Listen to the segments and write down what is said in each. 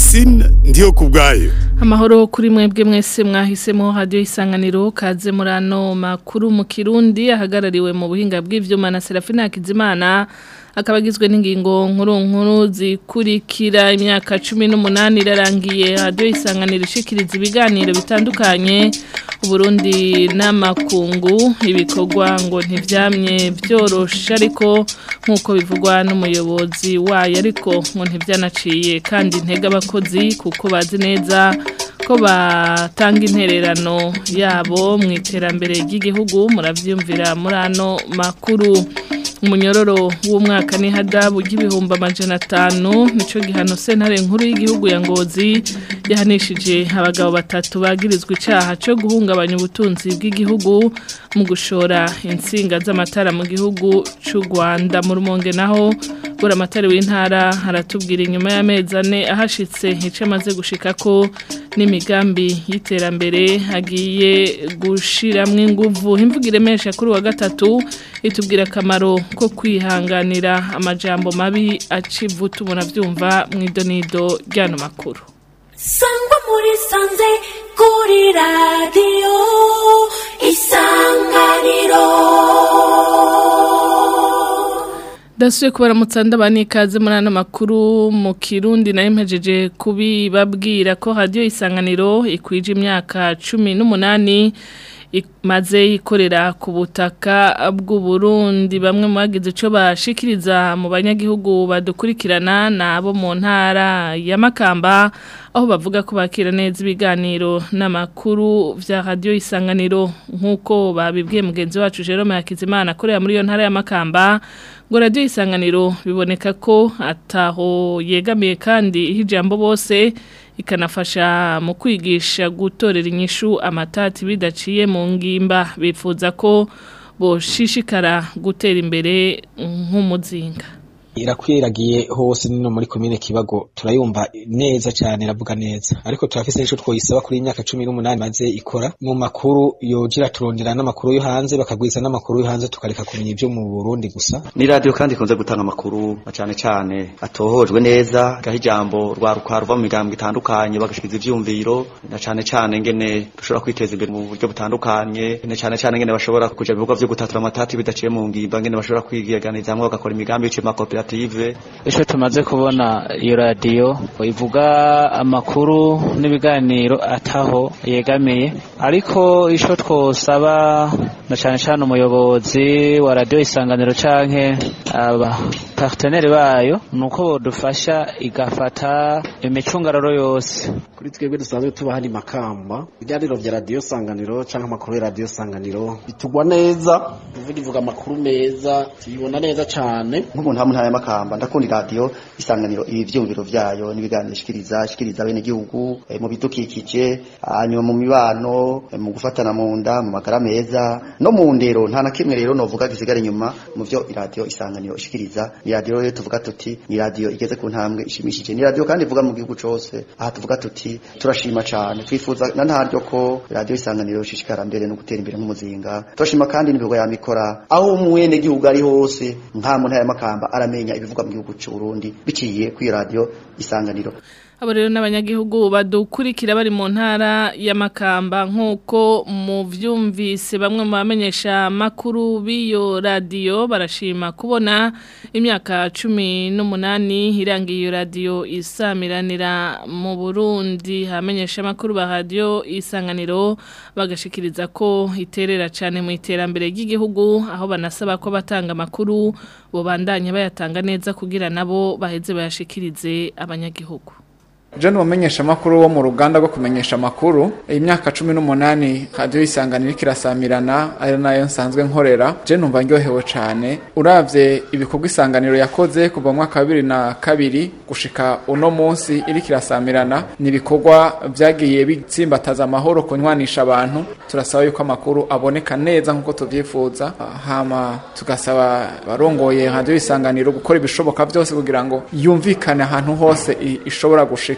Francine ndiyo kubwayo amahoro kuri mwebwe mwese mwahisemo radio isanganiro kaze murano makuru mu Kirundi ahagarariwe mu buhinga bw'ivyuma na Serafina Kizimana akaba agizwe n'ingingo nkuru nkuru zikurikira imyaka 18 irarangiye radio isanganiro ishikiriza ibiganiro bitandukanye Uburundi n'amakungu ibikorwa ngo ntivyamye byorosha ariko nkuko bivugwa n'umuyobozi wayo ariko ngo ntivyanaciye kandi intege abakozi kuko bazi neza ko batanga intererano yabo mu iterambere ry'igihugu muravyumvira muri ano makuru umunyororo w'umwaka ni hadabu y'ibihumbi amajana atanu nico gihano sentare nkuru y'igihugu ya ngozi yahanishije abagabo batatu bagirizwa icaha co guhungabanya ubutunzi bw'igihugu mu gushora insinga z'amatara mu gihugu c'u Rwanda mu rumonge naho bura amatara w'intara haratubwira inyuma y'amezi ane ahashitse ico amaze gushika ko n'imigambi y'iterambere agiye gushiramwo inguvu imvugo iremesha kuri wa gatatu itubwira akamaro ko kwihanganira amajambo mabi acivu tubona vyumva mu idonido ryano makuru sangwa muri sanze kuri radiyo isanganiro Dasuye kubaramutsa ndabani ikaze muri ano makuru mu Kirundi nayo mpejeje kubibabwira ko radio isanganiro ikwije imyaka 18 maze ikorera ku butaka bw'u Burundi bamwe mu bagize ico bashikiriza mu banyagihugu badukurikirana nabo mu ntara ya Makamba aho bavuga ko bakira neza ibiganiro n'amakuru vya radio isanganiro nkuko babibwiye mugenzi wacu Jerome Hakizimana akorera muri iyo ntara ya Makamba ngo radio isanganiro biboneka ko ataho yegamiye kandi ijambo bose ikanafasha mu kwigisha gutorera inyishu amatati bidaciye mu ngimba bifuza ko boshishikara gutera imbere nk'umuzinga irakwiragiye hose nino muri komine kibago turayumva neza cyane iravuga neza ariko turafise nico twoyisaba kuri imyaka cumi n'umunani maze ikora mu makuru yojira turondera n'amakuru yo hanze bakagwiza n'amakuru yo hanze tukareka kumenya ibyo mu Burundi gusa ni radio kandi ikunze gutanga amakuru cyane cyane atohojwe neza gaho ijambo rwaruka ruva mu migambwe itandukanye bagashikiza ivyumviro na cyane cyane ngene dushobora kwiteza imbere mu buryo butandukanye na cyane cyane ngene bashobora kuja ibikorwa vyo gutatura amatati bidaciye mu ngimba ngene bashobora kwigiganiriza hamwe bagakora imigambi y'icyo makoperative koperative Isho tumaze kubona iyo radio ivuga amakuru n'ibiganiro ataho yegamiye ariko isho twosaba na cyane cyane umuyobozi wa radio isanganiro canke aba partenaire bayo nuko bodufasha igafata imicungararo yose kuri twebwe dusanzwe tuba hari makamba ibiganiro vya radio sanganiro canke amakuru ya radio sanganiro bitugwa neza tuvuga ivuga amakuru meza tuyibona neza cane nk'umuntu hamwe ntaya makamba ndakunda radio isanganiro ibi vyumviro vyayo n'ibiganiro shikiriza shikiriza bene gihugu e, mu bidukikije hanyuma mu mibano e, mu gufatana mu nda mu magara meza no mu ndero nta na kimwe rero novuga gisigara inyuma mu vyo radio isanganiro ishikiriza ni radio rero tuvuga tuti ni radio igeze ku ntambwe ishimishije ni radio kandi ivuga mu gihugu cose aha tuvuga tuti turashima cyane twifuza na ntaryo ko radio isanganiro shishikara mbere no gutera imbere nk'umuzinga turashima kandi n'ibigo yamikora aho umwene gihugu ari hose nta muntu aya makamba aramenya ibivugwa mu gihugu cy'u Burundi biciye kuri radio isanganiro abo rero n'abanyagihugu badukurikira bari mu ntara y'amakamba nk'uko mu byumvise bamwe mu bamenyesha makuru b'iyo radiyo barashima kubona imyaka cumi n'umunani irangiye iyo radiyo isamiranira mu burundi hamenyesha amakuru ba radiyo isanganiro bagashikiriza ko iterera cyane mu iterambere ry'igihugu aho banasaba ko batanga amakuru bubandanya bayatanga neza kugira nabo baheze bayashikirize abanyagihugu John wamenyesha makuru wo mu ruganda rwo kumenyesha makuru imyaka 18 radio isanganira kirasamirana ari nayo nsanzwe nkorera je numva ndyohewe cyane uravye ibikorwa isanganiro yakoze kuva mu mwaka wa 2002 gushika uno munsi iri kirasamirana ni ibikorwa vyagiye bitsimbataza amahoro kunywanisha abantu turasaba yuko amakuru aboneka neza nkuko tuvyifuza hama tugasaba barongoye radio isanganiro gukora ibishoboka byose kugira ngo yumvikane ahantu hose ishobora gushika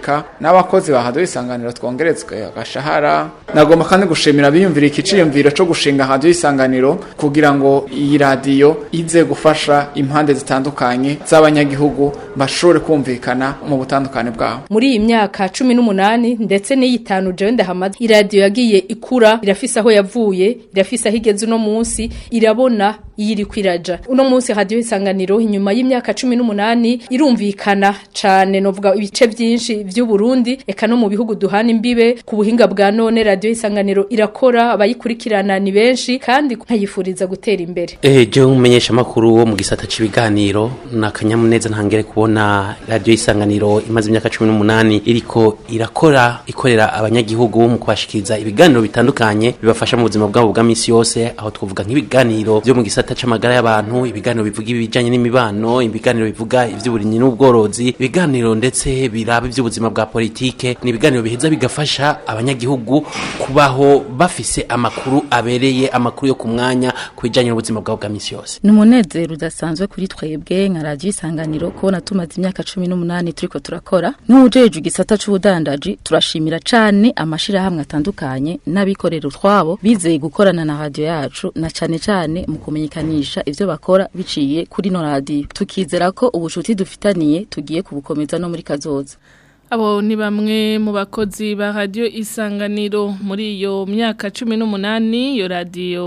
gushika n'abakozi ba radio isanganiro twongerezwe agashahara nagomba kandi gushimira biyumvira iki ciyumviro co gushinga radio isanganiro kugira ngo iyi radio ize gufasha impande zitandukanye z'abanyagihugu bashobore kumvikana mu butandukane bwabo muri iyi myaka cumi n'umunani ndetse n'iyitanu jewe ndahamaze iradiyo yagiye ikura irafise aho yavuye irafise aho igeze uno munsi irabona iyo iri kwiraja uno munsi radiyo isanganiro inyuma y'imyaka cumi n'umunani irumvikana cane novuga ibice vyinshi vy'uburundi eka no mu bihugu duhana imbibe ku buhinga bwa none radiyo isanganiro irakora abayikurikirana ni benshi kandi nkayifuriza gutera imbere Eh, je umumenyesha makuru wo mu gisata c'ibiganiro na kanyamuneza ntangere kubona radio isanganiro imaze imyaka 18 iriko irakora ikorera abanyagihugu mu kubashikiriza ibiganiro bitandukanye bibafasha mu buzima bwabo bwa misi yose aho twavuga nk'ibiganiro byo mu gisata c'amagara y'abantu ibiganiro bivuga ibijanye n'imibano ibiganiro bivuga ivy'uburimyi n'ubworozi ibiganiro ndetse biraba ivy'ubuzima bwa politike ni ibiganiro biheza bigafasha abanyagihugu kubaho bafise amakuru abereye amakuru yo ku mwanya ku bijanye n'ubuzima bwabo bwa misi yose ni umunezero udasanzwe kuri twebwe nka radiyo isanganiro kubona tumaze imyaka cumi n'umunani turiko turakora nk'uwujejwe igisata c'ubudandaji turashimira cane amashirahamwe atandukanye n'abikorera utwabo bizeye gukorana na radiyo yacu na cane cane mu kumenyekanisha ivyo bakora biciye kuri no radiyo tukizera ko ubucuti dufitaniye tugiye kubukomeza no muri kazoza Abo ni bamwe mu bakozi ba radio isanganiro muri iyo myaka cumi n'umunani iyo radio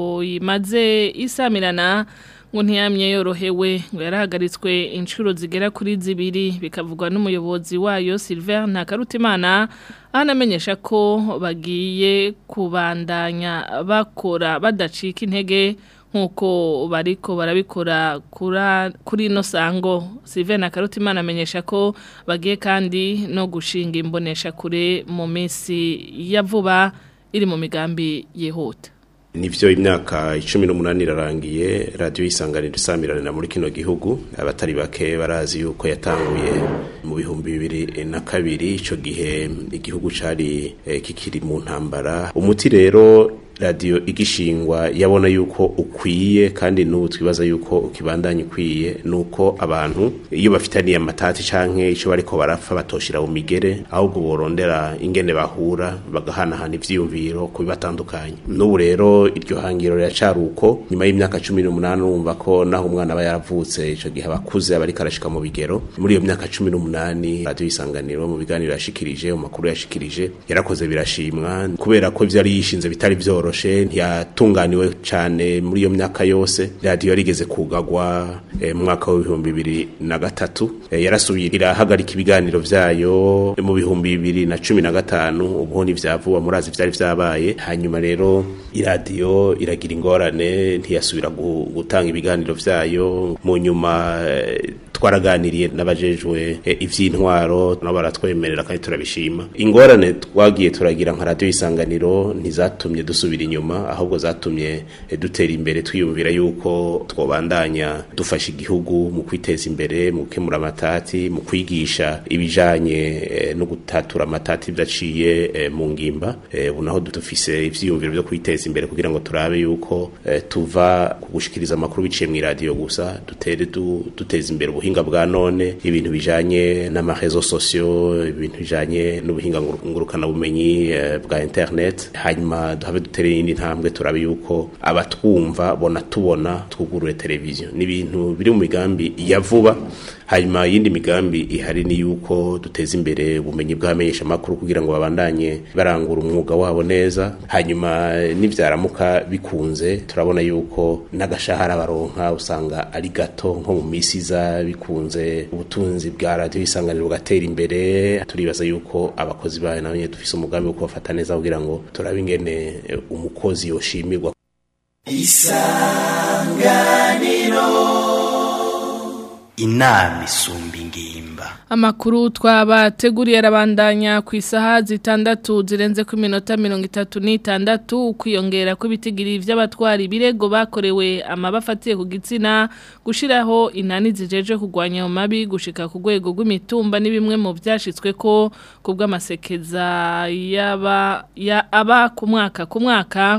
imaze isamirana ngo ntiyamye yorohewe ngo yarahagaritswe inshuro zigera kuri zibiri bikavugwa n'umuyobozi wayo Sylvain Ntakarutimana anamenyesha ko bagiye kubandanya bakora badacika intege nkuko bariko barabikora kura kuri no sango Sylvain Nakarutimana amenyesha ko bagiye kandi no gushinga imbonesha kure mu minsi ya vuba iri mu migambi yihuta Nivyo imyaka 18 irarangiye radio isanganiro isamirana muri kino gihugu abatari bake barazi yuko yatanguye mu bihumbi bibiri na kabiri ico gihe igihugu cari eh, kikiri mu ntambara umuti rero radio igishingwa yabona yuko ukwiye kandi n'ubu twibaza yuko ukibandanya ukwiye nuko abantu iyo bafitaniye amatati canke ico bariko barapfa batoshira mu migere ahubwo borondera ingene bahura bagahanahana ivyiyumviro ku bibatandukanye n'ubu rero iryo hangiro riracari uko nyuma y'imyaka cumi n'umunani urumva ko naho umwana aba yaravutse ico gihe abakuze aba ariko arashika mu bigero muri iyo myaka cumi n'umunani radio isanganiro mu biganiro yashikirije mu makuru yashikirije yarakoze birashimwa kubera ko ivyo yari yishinze bitari vyo vyoroshe ntiyatunganiwe cane muri iyo myaka yose radio yarigeze kugagwa eh, mu mwaka w'ibihumbi bibiri na gatatu eh, yarasubiye irahagarika ibiganiro vyayo mu bihumbi bibiri na cumi na gatanu ubuho ntivyavuba murazi vyari vyabaye hanyuma rero iradiyo iragira ingorane ntiyasubira gu- gutanga ibiganiro vyayo mu nyuma eh, twaraganiriye n'abajejwe eh, ivy'intwaro nabo baratwemerera kandi turabishima ingorane twagiye turagira nka radio isanganiro ntizatumye dusubira inyuma ahubwo zatumye eh, dutera imbere twiyumvira yuko twobandanya dufasha igihugu mu kwiteza imbere mu gukemura amatati mu kwigisha ibijanye eh, no gutatura amatati vyaciye eh, mu ngimba eh, ubu naho dufise ivyiyumviro vyo kwiteza imbere kugira ngo turabe yuko eh, tuva ku gushikiriza amakuru biciye mu radio gusa dutere du, duteza imbere ubuhinga bwa none ibintu bijanye n'amarezo sociaux ibintu bijanye n'ubuhinga nguru- ngurukana bumenyi eh, bwa internet hanyuma duhabe dutere iyindi ntambwe turabe yuko abatwumva bona tubona twugurure televiziyo ni ibintu biri mu migambi ya vuba hanyuma yindi migambi ihari ni yuko duteza imbere ubumenyi bw'abamenyesha makuru kugira ngo babandanye barangura umwuga wabo neza hanyuma nivyaramuka bikunze turabona yuko n'agashahara baronka usanga ari gato nko mu misi iza bikunze ubutunzi bwa radio isanganiro bugatera imbere turibaza yuko abakozi bayo nabo nyene dufise umugambi wo kubafata neza kugira ngo turabe ingene eh, umukozi yoshimirwa inama isumba ingimba Amakuru twabateguriye arabandanya ku isaha zitandatu zirenze ku minota mirongo itatu n'itandatu ukwiyongera kw'ibitigiri vy'abatwari birego bakorewe amabafatiye ku gitsina gushiraho inani zijeje kugwanya ayo mabi gushika ku rwego rw'imitumba ni bimwe mu vyashitswe ko kubw'amasekeza yaba ya aba ku mwaka ku mwaka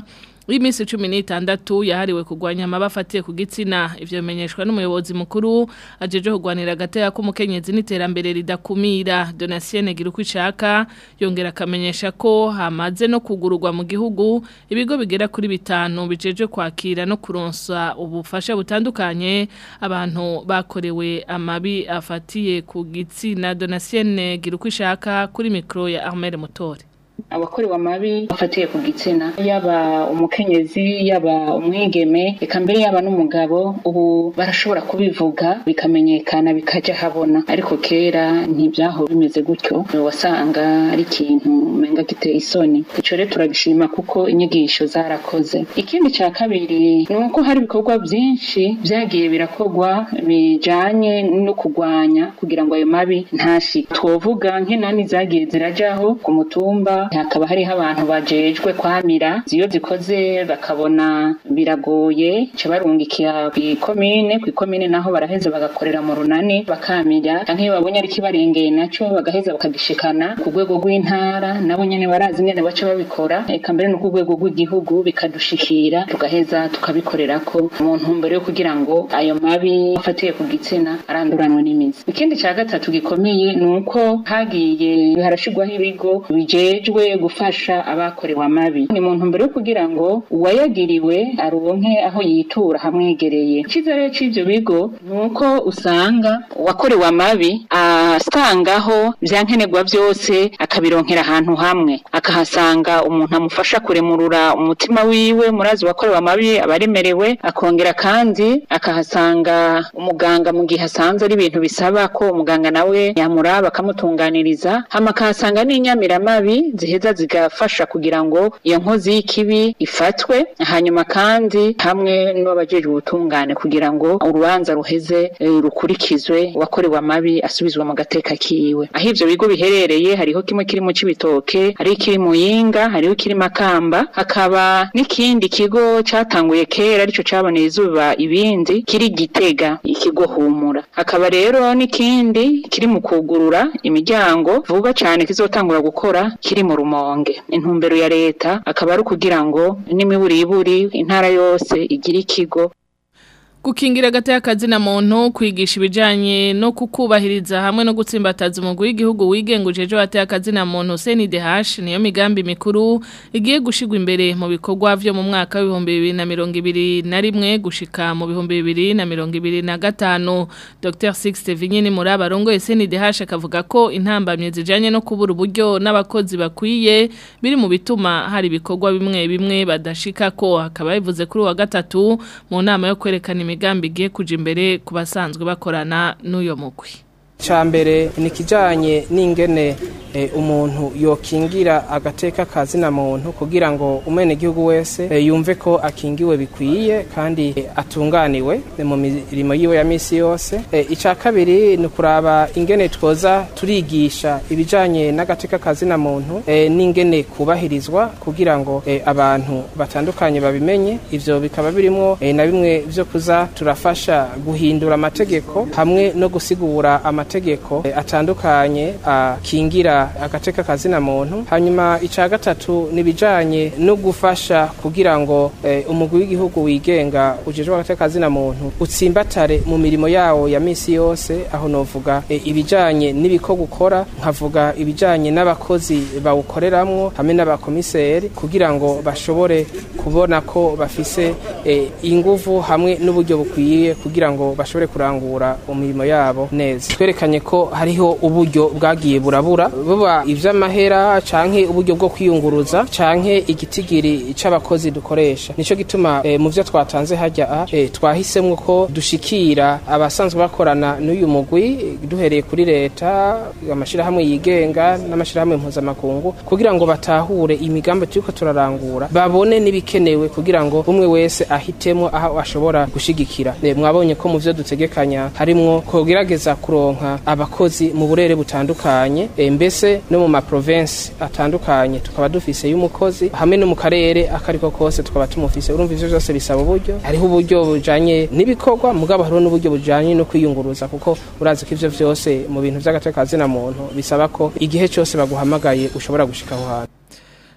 w'iminsi cumi n'itandatu yahariwe kurwanya amaba afatiye ku gitsina ivyo bimenyeshwa n'umuyobozi mukuru ajeje kurwanira agateka k'umukenyezi n'iterambere ridakumira Donatien Girukwishaka yongera akamenyesha ko hamaze no kugururwa mu gihugu ibigo bigera kuri bitanu bijeje kwakira no kuronsa ubufasha butandukanye abantu bakorewe amabi afatiye ku gitsina Donatien Girukwishaka kuri mikro ya Armel Mutore abakorewe amabi bafatiye ku gitsina yaba umukenyezi yaba umwigeme eka mbere yaba n'umugabo ubu barashobora kubivuga bikamenyekana bikajya habona ariko kera ntibyaho bimeze gutyo wasanga ari ikintu umenga giteye isoni icyo rero turagishima kuko inyigisho zarakoze ikindi cya kabiri ni uko hari ibikorwa byinshi byagiye birakorwa bijanye no kurwanya kugira ngo ayo mabi ntashike twovuga nk'inani zagiye zirajaho ku mutumba hakaba hariho abantu bajejwe kwamira iyo zikoze bakabona biragoye ca barungikira kw'ikomine kw'ikomine naho baraheza bagakorera mu runani bakamira canke iyo babonye ari kibarengeye naco bagaheza bakagishikana ku rwego rw'intara nabo nyene barazi ingene baca babikora eka mbere no ku rwego rw'igihugu bikadushikira tugaheza tukabikorerako mu ntumbero yo kugira ngo ayo mabi afatiye ku gitsina aranduranwe n'imizi ikindi ca gatatu gikomeye ni uko hagiye harashigwaho ibigo bijejwe gufasha abakorewe amabi ni mu ntumbero yo kugira ngo uwayagiriwe aronke aho yitura hamwegereye icizere c'ivyo bigo ni uko usanga uwakorewe amabi asangaho vyankenerwa vyose akabironkera ahantu hamwe akahasanga umuntu amufasha kuremurura umutima wiwe murazi uwakorewe amabi abaremerewe akongera kandi akahasanga umuganga mu gihe asanze ari ibintu bisaba ko umuganga nawe yamuraba akamutunganiriza hama akahasanga n'inyamiramabi ziheza zigafasha kugira ngo iyo nkozi y'ikibi ifatwe hanyuma kandi hamwe n'abajejwe ubutungane kugira ngo urubanza ruheze eh, rukurikizwe uwakorewe amabi asubizwe mu gateka kiwe aho ivyo bigo biherereye hariho kimwe kiri mu cibitoke hariho kiri mu yinga hariho kiri makamba hakaba n'ikindi kigo catanguye kera arico caboneye izuba ibindi kiri gitega ikigo humura hakaba rero n'ikindi kiri mu kugurura imiryango vuba cane kizotangura gukora kiri mu rumonge intumbero ya leta akaba ari ukugira ngo n'imiburiburi intara yose igire ikigo Gukingira gataya kazi na muntu kwigisha ibijanye no kukubahiriza hamwe no gutsimbataza umugwi w'igihugu wigengujeje wataya kazi na muntu CNDH niyo migambi mikuru igiye gushigwa imbere mu bikorwa vyo mu mwaka wa 2021 gushika mu 2025 Dr Sixte Vinyini muri abarongo CNDH akavuga ko intambamye zijanye no kubura uburyo n'abakozi bakwiye biri mu bituma hari ibikorwa bimwe bimwe badashika ko akaba bivuze kuri wa gatatu mu nama yo kwerekana imigambi igiye kuja imbere ku basanzwe bakorana n'uyo mugwi Chambere ni kijanye n'ingene e, umuntu yokingira agateka kazi na muntu kugira ngo umene gihugu wese e, yumve ko akingiwe bikwiye kandi e, atunganiwe e, mu mirimo yiwe ya misi yose e, ica kabiri ni kuraba ingene twoza turigisha ibijanye n'agateka kazi na muntu e, n'ingene kubahirizwa kugira ngo e, abantu batandukanye babimenye ivyo bikaba birimo e, na bimwe vyo kuza turafasha guhindura amategeko hamwe no gusigura amategeko amategeko atandukanye akingira agateka kazina muntu hanyuma ica gatatu nibijanye no gufasha kugira ngo eh, umugwi w'igihugu wigenga ujejwe agateka kazina muntu utsimbatare mu mirimo yawo ya misi yose aho novuga eh, ibijanye n'ibiko gukora nkavuga ibijanye n'abakozi bawukoreramwo hamwe n'abakomiseri kugira ngo bashobore kubona ko bafise eh, inguvu hamwe n'uburyo bukwiye kugira ngo bashobore kurangura imirimo yabo neza twerekanye ko hariho uburyo bwagiye burabura buba ivy'amahera canke uburyo bwo kwiyunguruza canke igitigiri c'abakozi dukoresha nico gituma e, mu vyo twatanze hajya e, twahisemwo ko dushikira abasanzwe bakorana n'uyu mugwi duhereye kuri leta amashirahamwe yigenga n'amashirahamwe mpuzamakungu kugira ngo batahure imigambi turiko turarangura babone n'ibikenewe kugira ngo umwe wese ahitemo aho ashobora gushigikira e, mwabonye ko mu vyo dutegekanya harimwo kogerageza kuronka abakozi mu burere butandukanye e, mbese no mu maprovinsi atandukanye tukaba dufise y'umukozi hamwe no mu karere akariko kose tukaba tumufise urumva ivyo vyose bisaba uburyo hariho uburyo bujanye n'ibikorwa mugabo hariho n'uburyo bujanye no kwiyunguruza kuko urazi ko ivyo vyose mu bintu vy'agateka na muntu bisaba ko igihe cyose baguhamagaye ushobora gushika aho hantu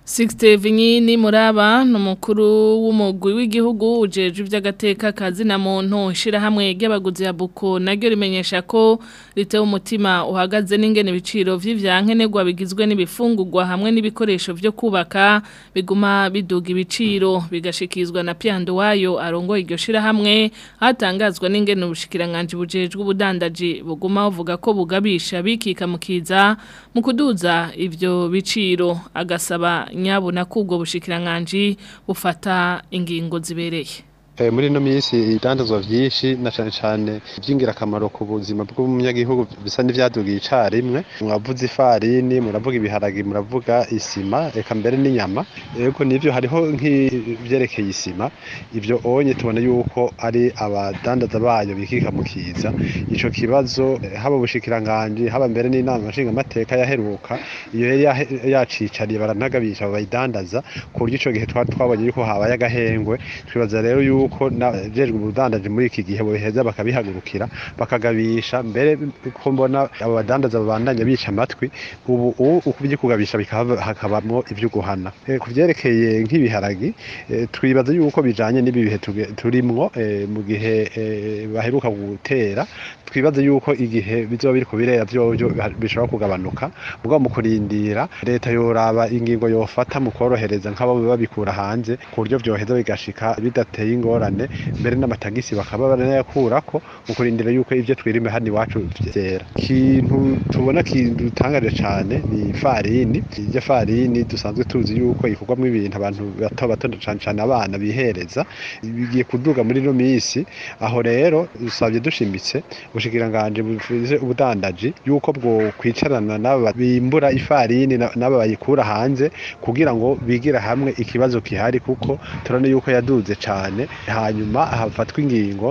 Sixte Vinyini Muraba numukuru w'umugwi w'igihugu ujeje ivy'agateka kazi na muntu shira hamwe ry'abaguzi ya Buko naryo rimenyesha ko ritewe umutima uhagaze n'ingene biciro vy'ivyankenerwa bigizwe n'ibifungurwa hamwe n'ibikoresho vyo kubaka biguma biduga ibiciro bigashikizwa na Pyando wayo arongoye iryo shira hamwe hatangazwa n'ingene ubushikiranganje bujejwe ubudandaji buguma buvuga ko bugabisha bikika mukiza mu kuduza ivyo biciro agasaba nyabona ko ubwo bushikiranganji bufata ingingo zibereye muri ino minsi idandazwa vyinshi na cane cane vy'ingirakamaro ku buzima bw'umunyagihugu bisa n'ivyadugiye icarimwe muravuga ifarini muravuga ibiharagi muravuga isima eka mbere n'inyama yego nivyo hariho nk'ivyerekeye isima ivyo onye tubona yuko ari abadandaza bayo bikika mu kiza ico kibazo haba ubushikiranganji haba mbere n'inama nshingamateka yaheruka iyo yari yacicariye baranagabisha abayidandaza ku buryo ico gihe twari twabonye yuko habaye agahengwe twibaza rero yuko yuko najejwe ubudandaji muri iki gihe boheza bakabihagurukira bakagabisha mbere ko mbona abo badandaza babandanya bica amatwi ubu ukubye kugabisha hakabamwo ivyo guhana ku vyerekeye nk'ibiharagi twibaza yuko bijanye n'ibi bihe turimwo mu gihe baheruka gutera twibaza yuko igihe bizoba biriko birera vyovyo bishobora kugabanuka mugabo mu kurindira leta yoraba ingingo yofata mu korohereza nk'abo babikura hanze ku buryo vyoheza bigashika bidateye ingorane mbere n'amatagisi bakaba baranayakurako mu kurindira yuko ivyo twirime hano iwacu vyera ikintu tubona kidutangaje cane ni ifarini iryo farini dusanzwe tuzi yuko ikorwamwo ibintu abantu bato bato cane cane abana bihereza bigiye kuduga muri ino misi aho rero dusabye dushimitse ubushikiranganje buvuze ubudandaji yuko bwo kwicarana n'aba bimbura ifarini n'aba bayikura hanze kugira ngo bigira hamwe ikibazo kihari kuko turane yuko yaduze cane hanyuma hafatwa ingingo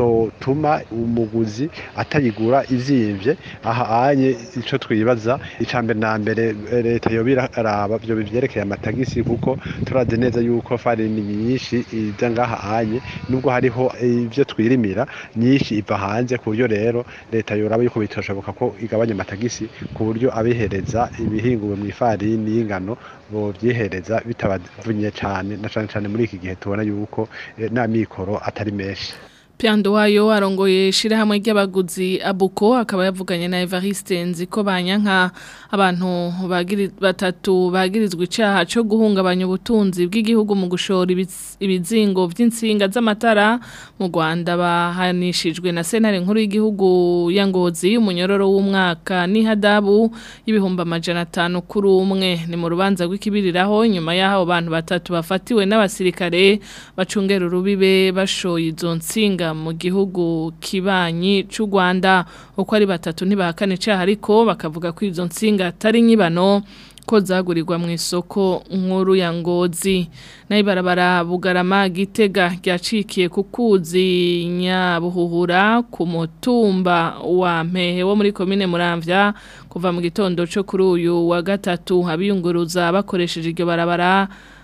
zotuma umuguzi atayigura izimvye aha anye ico twibaza icambere na mbere leta yobira araba byo bivyerekeye amatagisi kuko turazi neza yuko farini nyinshi iza ngaha anye nubwo hariho ivyo twirimira nyinshi iva hanze ku buryo rero leta yoraba yuko bitoshoboka ko igabanya amatagisi ku buryo abihereza ibihinguwe mu ifarini y'ingano bo vyihereza bitabavunye cane na cane cane muri iki gihe tubona yuko n'amikoro atari menshi Pyando wayo arongoye shirahamwe ry'abaguzi abuko akaba yavuganye na Evariste nziko banyanka abantu bagiri batatu bagirizwe icaha cyo guhungabanya ubutunzi bw'igihugu mu gushora ibizingo vy'insinga z'amatara mu Rwanda bahanishijwe na senare nkuru y'igihugu ya Ngozi umunyororo w'umwaka ni hadabu y'ibihumba amajana 5 kuri umwe ni mu rubanza rw'ikibiriraho nyuma y'aho abantu batatu bafatiwe n'abasirikare bacungera urubibe bashoye izo nsinga mu gihugu kibanyi cy'u Rwanda uko ari batatu ntibahakane cyaha ariko bakavuga ko izo nsinga atari nyibano ko zagurirwa mu isoko nkuru ya ngozi nayo ibarabara bugarama gitega ryacikiye ku kuzi nyabuhuhura ku mutumba wa mpehe wo muri komine muramvya kuva mu gitondo cyo kuri uyu wa gatatu abiyunguruza bakoresheje iryo barabara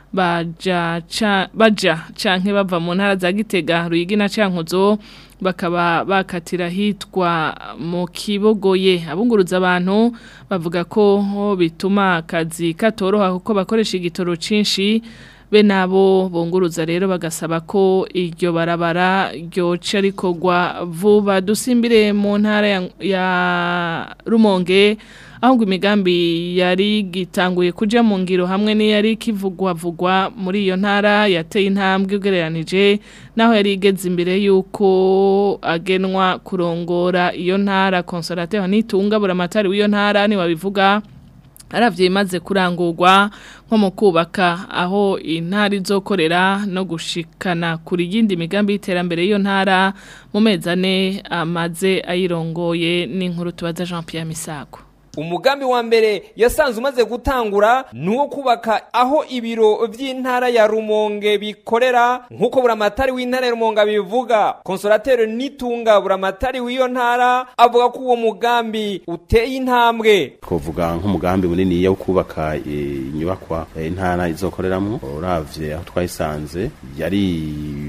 baja ca baja canke bava mu ntara za Gitega Ruyigi na Cankuzo bakaba bakatira hitwa mu kibogoye abunguruza abantu bavuga ko bituma akazi katoroha kuko bakoresha igitoro cinshi be nabo bunguruza rero bagasaba ko iryo barabara ryoca rikorwa vuba dusimbire mu ntara ya, ya Rumonge ahubwo imigambi yari gitanguye kuja mu ngiro hamwe n'iyari kivugwa vugwa muri iyo ntara yateye intambwe ugereranije naho yari igeze imbere yuko agenwa kurongora iyo ntara consolateur nitunga buramatari w'iyo ntara ni wabivuga aravye imaze kurangurwa nko mu kubaka aho intara izokorera no gushikana kuri yindi migambi y'iterambere y'iyo ntara mu mezi ane amaze ayirongoye n'inkuru tubaza Jean Pierre Misago umugambi wa mbere yasanze umaze gutangura ni uwo kubaka aho ibiro by'intara ya rumonge bikorera nk'uko buramatari w'intara ya rumonge bivuga konsorateri nitunga buramatari w'iyo ntara avuga ko uwo mugambi uteye intambwe twavuga nk'umugambi munini wo kubaka inyubakwa intara izokoreramo uravye aho twayisanze yari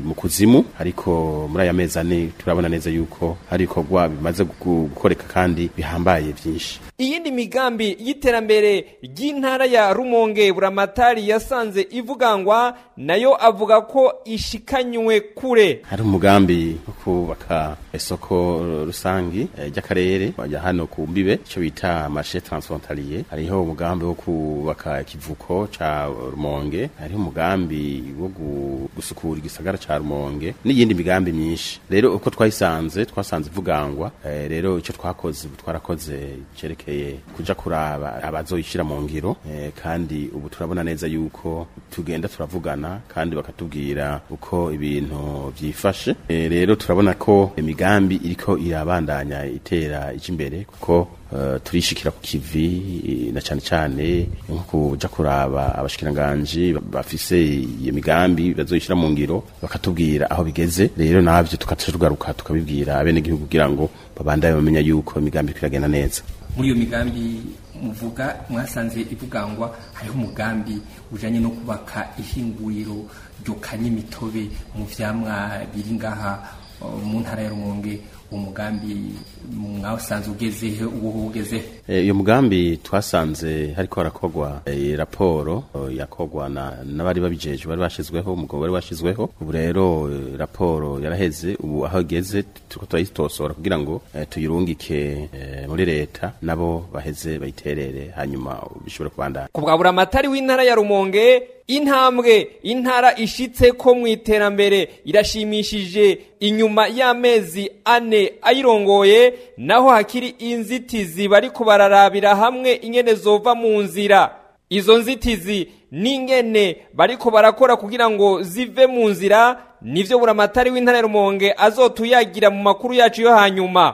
mu kuzimu ariko muri aya mezi ane turabona neza yuko hari ibikorwa bimaze gu- gukoreka kandi bihambaye byinshi iyindi migambi y'iterambere ry'intara ya rumonge buramatari yasanze ivugangwa nayo avuga ko ishikanywe kure hari umugambi wo kubaka isoko rusangi eh, ry'akarere wajya hano ku mbibe icyo bita marché transfrontalier hariho umugambi wo kubaka ikivuko ca rumonge hariho umugambi wo gu- gusukura igisagara ca rumonge n'iyindi migambi myinshi rero uko twayisanze twasanze ivugangwa eh, rero icyo twakoze ubu twarakoze cerekeye kuja kuraba abazoyishira mu ngiro eh, kandi ubu turabona neza yuko tugenda turavugana kandi bakatubwira uko ibintu vyifashe Eh, rero turabona ko imigambi iriko irabandanya itera ije imbere kuko eh, turishikira ku kivi eh, na cane cane nko kuja kuraba abashikiranganji bafise iyo migambi bazoyishira mu ngiro bakatubwira aho bigeze rero navyo tukaca tugaruka tukabibwira abene gihugu kugira ngo babandanye bamenya yuko imigambi iriko iragenda neza muri iyo migambi muvuga mwasanze ivugangwa hariho umugambi ujanye no kubaka ihinguriro ryokanya imitobe mu vyamwa biri ngaha uh, mu ntara ya rumonge uwo mugambi mwasanze ugezehe uwo ugezehe Eh, iyo mugambi twasanze hariko harakogwa eh, raporo eh, yakogwa na n'abari babijejwe bari bashizweho umugabo bari bashizweho ubu rero eh, raporo yaraheze ubu aho igeze turiko turayitosora kugira ngo eh, tuyirungike eh, muri leta nabo baheze bayiterere hanyuma bishobore kubandanya ku bwa buramatari w'intara ya rumonge intambwe intara ishitse ko mu iterambere irashimishije inyuma y'amezi ane ayirongoye naho hakiri inzitizi bariko bararabira hamwe ingene zova mu nzira izo nzitizi n'ingene bariko barakora kugira ngo zive mu nzira nivyo buramatari w'intara ya rumonge azotuyagira mu makuru yacu yo hanyuma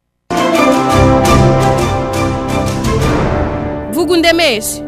vuga undemeshe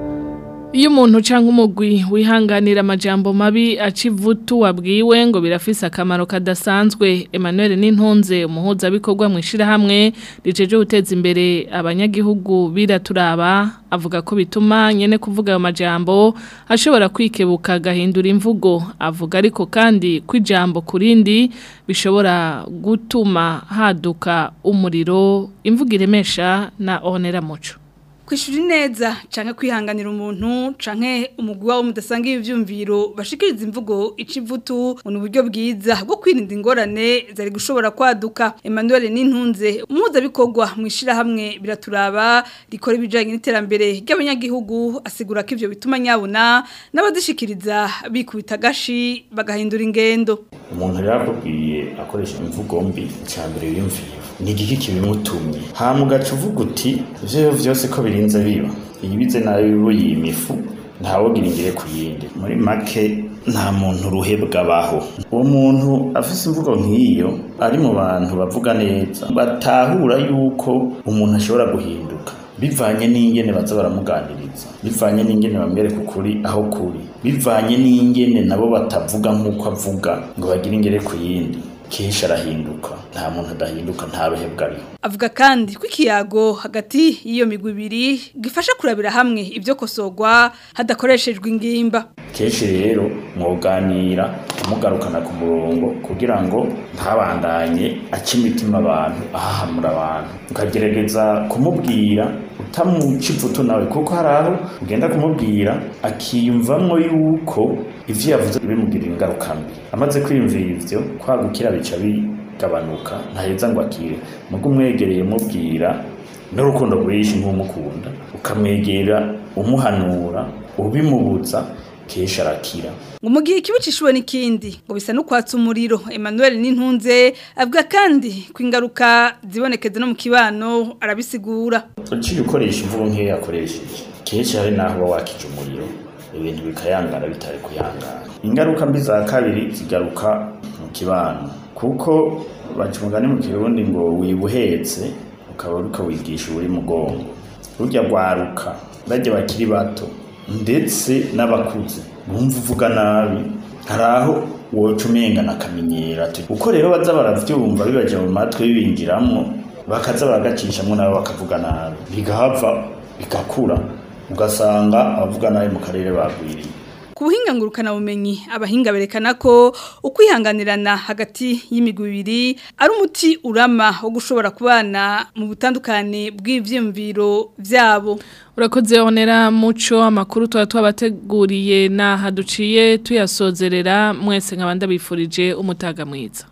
iyo umuntu cyangwa umugwi wihanganira amajambo mabi aca ivutu wabwiwe ngo birafise akamaro kadasanzwe Emmanuel Nintunze umuhuzabikorwa mu ishyirahamwe rijeje guteza imbere abanyagihugu biraturaba avuga ko bituma nyene kuvuga ayo majambo ashobora kwikebuka agahindura imvugo avuga ariko kandi ko ijambo ku rindi bishobora gutuma haduka umuriro imvugo iremesha na onera muco kwishura neza canke kwihanganira umuntu canke umugwi wawo mudasanga ivyumviro bashikiriza imvugo icivutu mu buryo bwiza bwo kwirinda ingorane zari gushobora kwaduka Emmanuel Nintunze umuza bikorwa mu ishira hamwe biraturaba rikora ibijanye n'iterambere ry'abanyagihugu asigura ko ivyo bituma nyabuna n'abadishikiriza bikubita gashi bagahindura ingendo umuntu rero akubwiye akoresha imvugo mbi cyambere yiyumvira ni igiki kibimutumye hama ugaca uvuga uti ivyo vyose ko birinze biba iyibize nayo yima ifu ntawogira ingere ku yindi muri make nta muntu ruhebwa abaho uwo muntu afise imvugo nk'iyo ari mu bantu bavuga neza batahura yuko umuntu ashobora guhinduka bivanye n'ingene baza baramuganiriza bivanye n'ingene bamwereka ukuri aho kuri bivanye n'ingene nabo batavuga nk'uko avuga ngo bagire ingere ku yindi kenshi arahinduka nta muntu adahinduka nta ruhebwa ariho avuga kandi ko ikiyago hagati y'iyo migwi ibiri gifasha kurabira hamwe ibyo kosogwa hadakoreshejwe ingimba kenshi rero mwoganira mugarukana ku murongo kugira ngo ntabandanye aca imitima abantu ahahamura abantu ukagerageza kumubwira utamuca ivuto nawe kuko hari aho ugenda kumubwira akiyumvamwo yuko ivyo yavuze bimugirira ingaruka mbi amaze kwiyumvira ivyo kwagukira bica bigabanuka ntaheza ngo akire mugo umwegereye mubwira n'urukundo rwinshi nk'umukunda ukamwegera umuhanura ubimubuza kenshi arakira ngo mu gihe ikibi cishuwe n'ikindi ngo bisa no kwatsa umuriro Emmanuel Nintunze avuga kandi ko ingaruka zibonekeza no mu kibano arabisigura uciye ukoresha imvugo nk'iyo yakoresheje kenshi hari n'aho uba wakije umuriro ibintu bikayangara bitari kuyangara ingaruka mbi za kabiri zigaruka mu kibano kuko baca umugani mu kirundi ngo wibuhetse ukaba uriko wigisha uri mugongo burya rwaruka bajya bakiri bato ndetse n'abakuze bumva uvuga nabi hari aho woca umengana akamenyera uko rero baza baravyumva bibaje mu matwi bibinjiramwo bakaza baragacishamwo nabo bakavuga nabi bigahava bigakura ugasanga abavuga nabi mu karere bagwiriye ku buhinga ngurukana bumenyi abahinga berekana ko ukwihanganirana hagati y'imigwi ibiri ari umuti urama wo gushobora kubana mu butandukane bw'ivyumviro vyabo urakoze onera muco amakuru tuba twabateguriye n'aha duciye tuyasozerera mwese nk'abandi bifurije umutaga mwiza